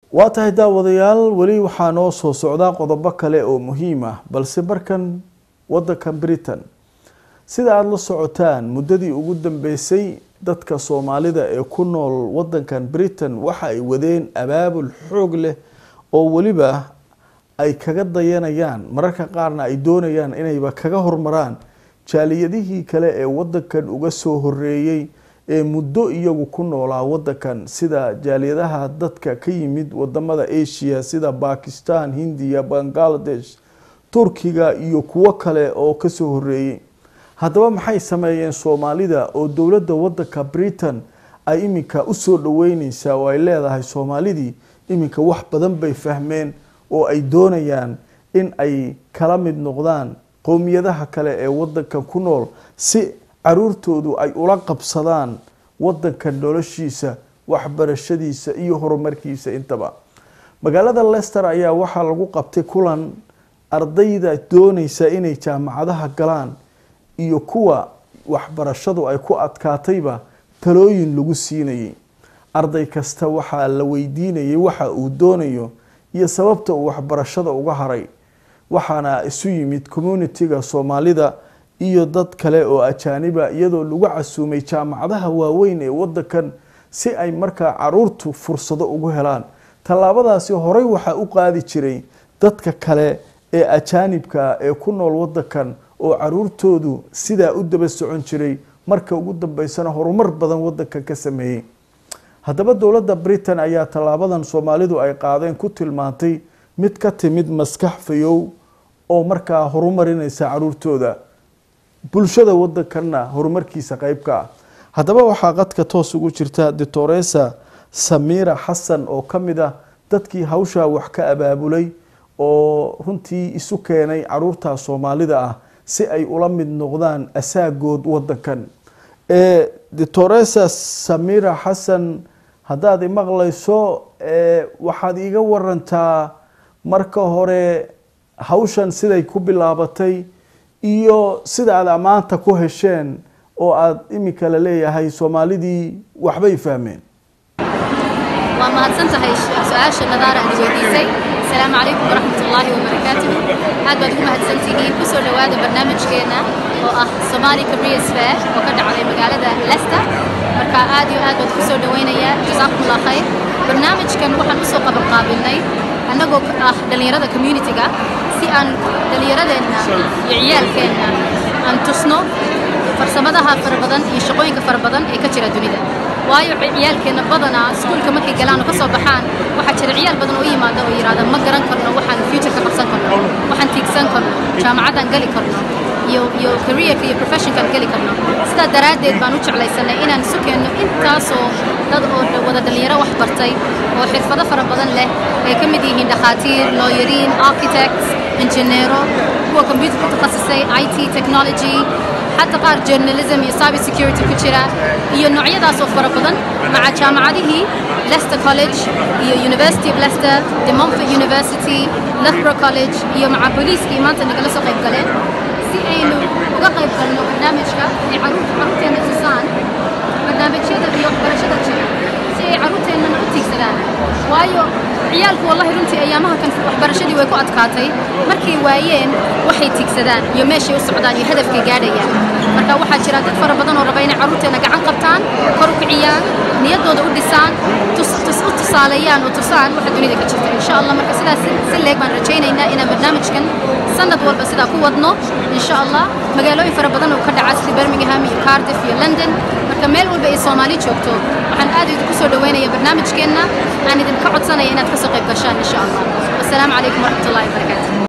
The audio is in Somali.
waa tahay daawadayaal weli waxaa noo soo socdaa qodobo kale oo muhiim ah balse markan wadankan britain sida aada la socotaan muddadii ugu dambeysay dadka soomaalida ee ku nool wadankan britain waxa ay wadeen abaabul xoog leh oo weliba ay kaga dayanayaan mararka qaarna ay doonayaan inayba kaga hormaraan jaaliyadihii kale ee wadankan uga soo horeeyey ee muddo iyagu ku noolaa wadankan sida jaaliyadaha dadka ka yimid wadamada asia sida bakistan hindiya bangladesh turkiga iyo kuwo kale oo kasoo horeeyey haddaba maxay sameeyeen soomaalida oo dowladda wadanka britain ay iminka usoo dhaweyneysaa oo ay leedahay soomaalidii iminka wax badan bay fahmeen oo ay doonayaan in ay kala mid noqdaan qowmiyadaha kale ee wadankan ku nool si caruurtoodu ay ula qabsadaan wadankan noloshiisa waxbarashadiisa iyo horumarkiisa intaba magaalada lester ayaa waxaa lagu qabtay kulan ardayda dooneysa inay jaamacadaha galaan iyo kuwa waxbarashadu ay ku adkaatayba talooyin lagu siinayay arday kasta waxaa la weydiinayay waxa uu doonayo iyo sababta uu waxbarashada uga haray waxaana isu yimid communitiga soomaalida iyo dad kale oo ajaaniba iyadoo lagu casuumay jaamacadaha waaweyn ee wadankan si ay markaa caruurtu fursado ugu helaan tallaabadaasi horey waxaa u qaadi jiray dadka kale ee ajaanibka ee ku nool wadankan oo caruurtoodu sidaa u daba socon jiray marka ugu dambeysana horumar badan wadankan ka sameeyey haddaba dowladda britain ayaa tallaabadan soomaalidu ay qaadeen ku tilmaantay mid ka timid maskax fayow oo markaa horumarinaysa caruurtooda bulshada wadankanna horumarkiisa qeybka ah haddaba waxaa qadka toos ugu jirta doctoresa samira xasan oo ka mid ah dadkii hawshaa wax ka abaabulay oo runtii isu keenay caruurta soomaalida ah si ay ula mid noqdaan asaagood wadankan doctoresa samira xasan haddaad imaqlayso waxaad iiga warantaa marka hore hawshan siday ku bilaabatay iyo sida aad ammaanta ku hesheen oo aada iminka la leeyahay soomaalidii waxbay fahmeen waa mahadsan tahay su-aasha nadaara aad weydiisay asalaamu calaykum waraxmat ullaahi wabarakaatuh aad baad ugu mahadsantihiin kusoo dhowaada barnaamijkeena oo ah somali careers fair oo ka dhacday magaalada leicester marka aad iyo aad baad kusoo dhowaynayaa jasaakum allah khayr barnaamijkan waxaan usoo qabanqaabinay annagoo ah dhallinyarada communitiga si aan dhallinyaradeenna iyo ciyaalkeenna aan tusno farsamadaha fara badan iyo shaqooyinka fara badan ee ka jira dunida waayo ciyaalkeenna badanaa iskuulka markay galaan oo ka soo baxaan waxaa jira ciyaal badan oo yimaada oo yidhaahda ma garan karno waxaan futureka qabsan karno waxaan tiigsan karno jaamacaddaan geli karno iyo iyo careerka iyo professionkaan geli karno sidaa daraaddeed baan u jeclaysanay inaan isu keenno intaasoo dad oo wada dhallinyaro wax bartay oo xirfado fara badan leh ay ka mid yihiin dhakhaatiir looyariin architects injineero kuwa computer ku takhasusay i t technology حتى قار journalism iyo cyber security ku jira iyo noocyadaas oo fara badan maca jaamacadihii Leicester College iyo University of Leicester, De Montfort University, Loughborough College iyo maca booliiskii maanta nagala soo qayb galeen si aynu uga qayb galno barnaamijka ay caruurta caruurteena tusaan barnaamijyada iyo waxbarashada jira si ay caruurteennana u tiigsadaan waayo ciyaalku wallahi runtii ayaamaha kan waxbarashadii way ku adkaatay markay waayeen waxay tiigsadaan iyo meeshay u socdaan iyo hadafkay gaadhayaan marka waxaa jira dad fara badan oo raba inay caruurteena gacan qabtaan kor u kiciyaan niyaddooda u dhisaan u tusaaleeyaan oo tusaan waxa dunida ka jirta insha allah marka sidaas si leeg baan rajaynaynaa inaan barnaamijkan sanad walba sidaa ku wadno insha allah magaalooyin fara badan oo ka dhaca sida birmingham iyo cardiff iyo london marka meel walba ay soomaali joogto waxaan aad idinku soo dhaweynaya barnaamijkeenna aan idinka codsanaya inaad ka soo qayb gashaan insha allah wasalaamu calaykum waraxmat ullahi wabarakaatu